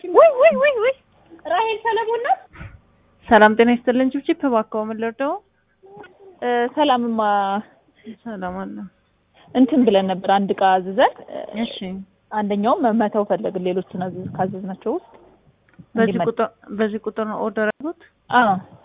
ወይ ወይ ወይ ወይ ራሄል ሰለሞን ናት። ሰላም ጤና ይስጥልን። ጭብጭብ እባክዎ ምን ልርዳው? ሰላምማ ሰላም አለ። እንትን ብለን ነበር አንድ እቃ አዝዘን እሺ አንደኛውም መተው ፈለግን ሌሎቹን አዝዝ ካዘዝናቸው ውስጥ በዚህ እንዲመጣ- ቁጥር በዚህ ቁጥር ነው ኦርደር ያሉት? አዎ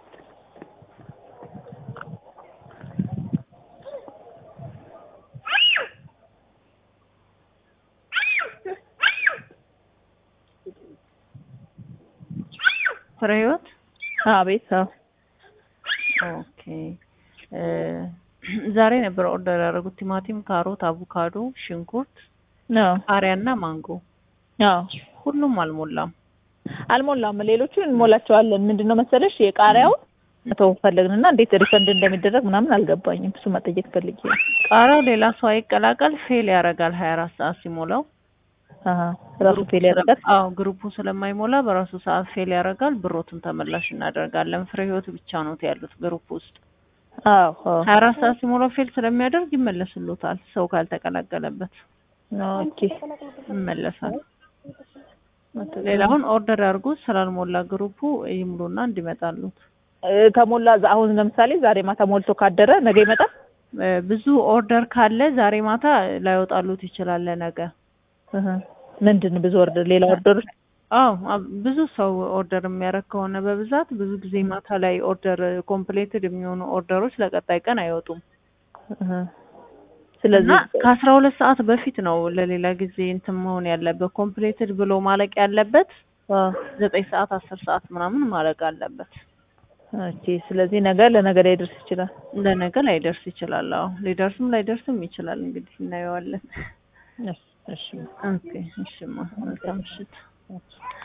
ፍሬ ህይወት አቤት አዎ ኦኬ እ ዛሬ ነበር ኦርደር ያደረጉት ቲማቲም፣ ካሮት፣ አቮካዶ፣ ሽንኩርት፣ አዎ ቃሪያና ማንጎ አዎ ሁሉም አልሞላም። አልሞላም። ሌሎቹ እንሞላቸዋለን። ምንድን ነው መሰለሽ የቃሪያው መተው ፈለግንና እንዴት ሪፈንድ እንደሚደረግ ምናምን አልገባኝም። እሱ መጠየቅ ፈልጌ ነው። ቃሪያው ሌላ ሰው አይቀላቀል ፌል ያደርጋል 24 ሰዓት ሲሞላው አሀ ራሱ ፌል ያደርጋል። አዎ ግሩፑ ስለማይሞላ በራሱ ሰዓት ፌል ያደርጋል። ብሮትን ተመላሽ እናደርጋለን። ፍሬ ህይወት ብቻ ነው ያሉት ግሩፕ ውስጥ አዎ አዎ 24 ሰዓት ሲሞላው ፌል ስለሚያደርግ ይመለስሎታል። ሰው ካልተቀላቀለበት ኦኬ ይመለሳል። ሌላውን ኦርደር ያድርጉ። ስላልሞላ ግሩፑ ይሙሉና እንዲመጣሉት። እ፣ ከሞላ ዛ- አሁን ለምሳሌ ዛሬ ማታ ሞልቶ ካደረ ነገ ይመጣል። እ፣ ብዙ ኦርደር ካለ ዛሬ ማታ ላይወጣሉት ይችላል ለነገ። እህ፣ ምንድን ብዙ ኦርደር ሌላ ኦርደር አዎ አብ- ብዙ ሰው ኦርደር የሚያደርግ ከሆነ በብዛት ብዙ ጊዜ ማታ ላይ ኦርደር ኮምፕሌትድ የሚሆኑ ኦርደሮች ለቀጣይ ቀን አይወጡም። እና ስለዚህ ከአስራ ሁለት ሰዓት በፊት ነው ለሌላ ጊዜ እንትን መሆን ያለበት ኮምፕሌትድ ብሎ ማለቅ ያለበት አ፣ ዘጠኝ ሰዓት አስር ሰዓት ምናምን ማለቅ አለበት። ኦኬ ስለዚህ ነገ ለነገ ላይ ደርስ ይችላል። ለነገ ላይደርስ ይችላል። አዎ ሊደርስም ላይደርስም ይችላል። እንግዲህ እናየዋለን። እሺ እሺ ኦኬ እሺማ መልካም ምሽት።